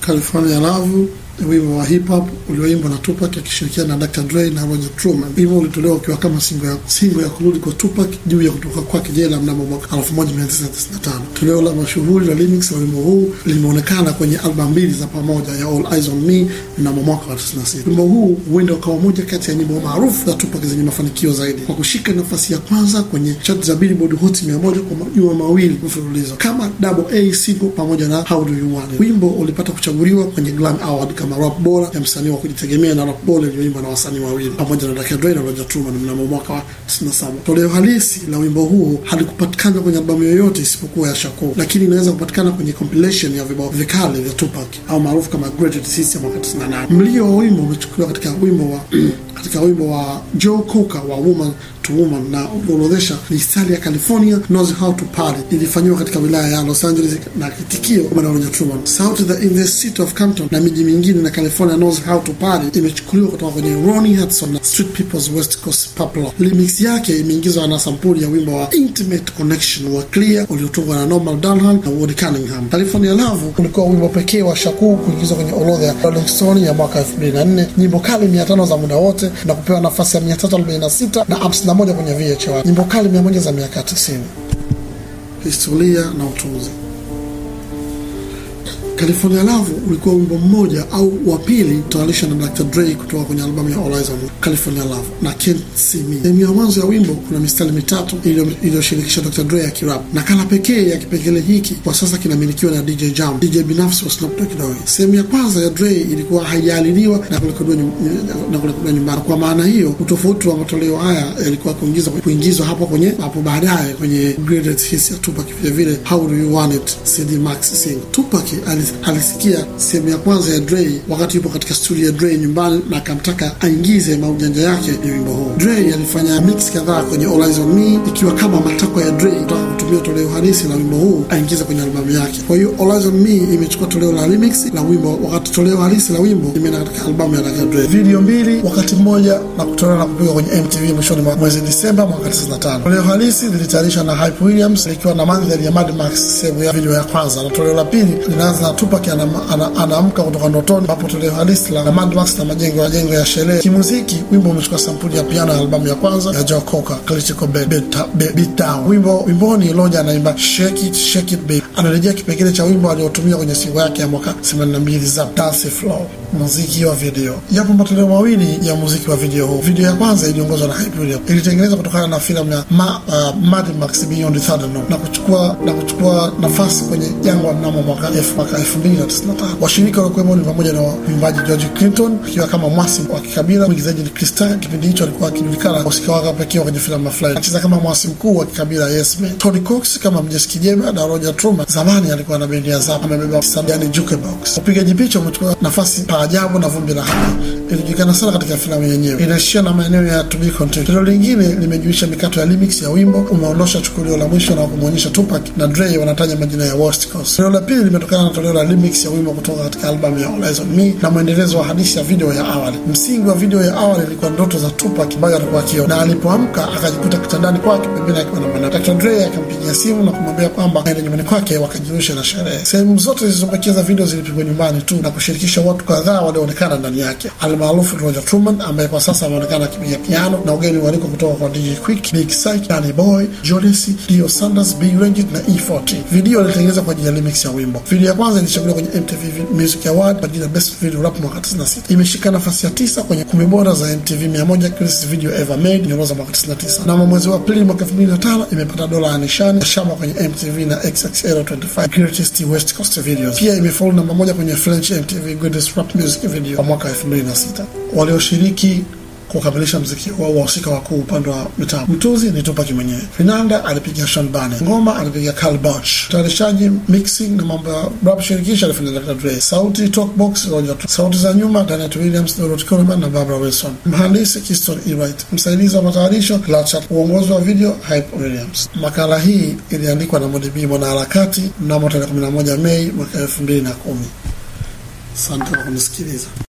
California Love wimbo wa hip hop ulioimbwa na Tupac akishirikiana na Dr. Dre na Roger Truman. Wimbo ulitolewa ukiwa kama singo ya, singo ya kurudi kwa Tupac juu ya kutoka kwake jela mnamo mwaka 1995. Toleo la mashuhuri la remix la wimbo huu limeonekana kwenye albamu mbili za pamoja ya All Eyes on Me mnamo mwaka wa 96. Wimbo huu huenda ukawa moja kati ya nyimbo maarufu za Tupac zenye mafanikio zaidi kwa kushika nafasi ya kwanza kwenye chart za Billboard Hot 100 kwa majuma mawili mfululizo kama double A single pamoja na How Do You Want It. Wimbo ulipata kuchaguliwa kwenye Grammy Award kama rap bora ya msanii wa kujitegemea na rap bora iliyoimbwa na wasanii wawili pamoja na Dr. Dre na Roger Truman mnamo mwaka wa 97. Toleo halisi la wimbo huu halikupatikana kwenye albamu yoyote isipokuwa ya Shakur, lakini inaweza kupatikana kwenye compilation ya vibao vikali vya Tupac au maarufu kama Greatest Hits ya mwaka 98. Mlio wa wimbo umechukuliwa katika wimbo wa katika wimbo wa Joe Cocker wa Woman to Woman na uliorodhesha mistari ya California knows how to party ilifanyiwa katika wilaya ya Los Angeles na kitikio kwa Roger Truman. Sauti the in the city of Compton na miji mingine na California knows how to party imechukuliwa kutoka kwenye Ronnie Hudson na Street People's West Coast Popular. Remix yake imeingizwa na sampuli ya wimbo wa Intimate Connection wa Clear uliotungwa na Norman Dunham na Woody Cunningham. California Love ulikuwa wimbo pekee wa Shakur kuingizwa kwenye orodha ya Rolling Stone ya mwaka 2004, nyimbo kali 500 za muda wote na kupewa nafasi ya 346 na 51 kwenye VH1, nyimbo kali 100 za miaka 90. Historia na utunzi. California Love ulikuwa wimbo mmoja au wa pili kutayarishwa na Dr. Dre kutoka kwenye albamu ya All Eyes on California Love na Can't See Me. Sehemu ya mwanzo ya wimbo kuna mistari mitatu iliyoshirikisha Dr. Dre ya kirap. Nakala pekee ya kipengele hiki kwa sasa kinamilikiwa na DJ Jam, DJ binafsi wa Snoop Dogg Dogg. Sehemu ya kwanza ya Dre ilikuwa haijaalidiwa na kurekodiwa na kurekodiwa nyumbani. Kwa maana hiyo, utofauti wa matoleo haya yalikuwa kuingizwa kuingizwa hapo kwenye hapo baadaye kwenye Greatest Hits ya Tupac, vile vile How Do You Want It CD Max Single. Tupac alisikia sehemu ya kwanza ya Dre wakati yupo katika studio ya Dre nyumbani na akamtaka aingize maujanja yake ni wimbo huu. Dre alifanya mix kadhaa kwenye All Eyes on Me ikiwa kama matakwa ya Dre kutaka kutumia toleo halisi la wimbo huu aingize kwenye albamu yake. Kwa hiyo All Eyes on Me imechukua toleo la remix la wimbo, wakati toleo halisi la wimbo imeenda katika albamu ya Dr. Dre. Video mbili wakati mmoja na kutolewa na kupigwa kwenye MTV mwishoni mwa mwezi Disemba mwaka 95. Toleo halisi lilitayarishwa na Hype Williams likiwa na mandhari ya Mad Max sehemu ya video ya kwanza, na toleo la pili linaanza na Tupac anaamka ana, ana kutoka ndotoni, ambapo toleo halisi la Mad Max na majengo majengo ya sherehe. Kimuziki, wimbo umechukua sampuli ya piano ya albamu ya kwanza ya Joe Cocker, Critical Beat Down. Wimbo wimboni Roger anaimba shake it shake it baby, anarejea kipengele cha wimbo aliotumia kwenye singo yake ya mwaka 82 za Dance Floor. Muziki wa video, yapo matoleo mawili ya muziki wa video huu. Video ya kwanza iliongozwa na Hype Williams, ilitengenezwa kutokana na filamu ya Ma, uh, Mad Max Beyond Thunderdome na kuchukua na kuchukua nafasi kwenye jangwa mnamo mwaka 2095. Washirika walikuwemo ni pamoja na mwimbaji George Clinton akiwa kama mwasi wa kikabila, mwigizaji ni Chris Tucker, kipindi hicho alikuwa akijulikana usika wake pekee kwenye filamu ya Fly, akicheza kama mwasi mkuu wa kikabila Yes Man. Tony Cox kama mjeshi kijembe na Roger Truman zamani alikuwa na bendi ya Zap, amebeba yani jukebox. Upigaji picha umechukua nafasi pa ajabu na vumbi la hapa, ilijulikana sana katika filamu yenyewe, inaishia na maeneo ya to be continued. Tendo lingine limejuisha mikato ya remix ya wimbo, umeondosha chukulio la mwisho na kumwonyesha Tupac na Dre wanataja majina ya West Coast. Toleo la pili limetokana na toleo la remix ya wimbo kutoka katika albamu ya All Eyes on Me na mwendelezo wa hadithi ya video ya awali. Msingi wa video ya awali ilikuwa ndoto za Tupac ambayo alikuwa akiona, na alipoamka akajikuta kitandani kwake pembeni akiwa na mwana. Dr. Dre akampigia simu na kumwambia kwamba aende nyumbani kwake wakajirusha na sherehe. Sehemu zote zilizobakia za video zilipigwa nyumbani tu na kushirikisha watu kadhaa walioonekana ndani yake, almaarufu Roger Truman ambaye kwa sasa ameonekana akipiga piano na ugeni waliko kutoka kwa DJ Quick, Big Syke, Danny Boy, Jodeci, Dio Sanders, B Range na E40. Video ilitengenezwa kwa ajili ya remix ya wimbo. Video ya kwanza ilichaguliwa kwenye MTV Music Award kwa jina Best Video Rap mwaka 96. Imeshika nafasi ya tisa kwenye kumi bora za MTV 100 Greatest Video Ever Made nyoroza mwaka 99. Na mwezi wa Aprili mwaka 2005 imepata dola ya nishani shaba kwenye MTV na XXL25 Greatest West Coast Videos. Pia imefollow namba moja kwenye French MTV Greatest Rap Music Video kwa mwaka 2006. Walioshiriki kukamilisha mziki wa wahusika wakuu upande wa mitambo. Mtuzi ni Tupac mwenyewe. Vinanda alipiga Sean Barnett, ngoma alipiga Carl Bach, utayarishaji, mixing na mambo ya rap shirikisho alifanya Dr. Dre, sauti talkbox Roger, sauti za nyuma Janet Williams, Dorothy Coleman na Barbara Wilson, mhandisi Kiston E. Wright, msaidizi wa matayarisho Lachat, uongozi wa video Hype Williams. Makala hii iliandikwa na Modibi mwanaharakati mnamo tarehe 11 Mei mwaka 2010. Asante kwa kunisikiliza.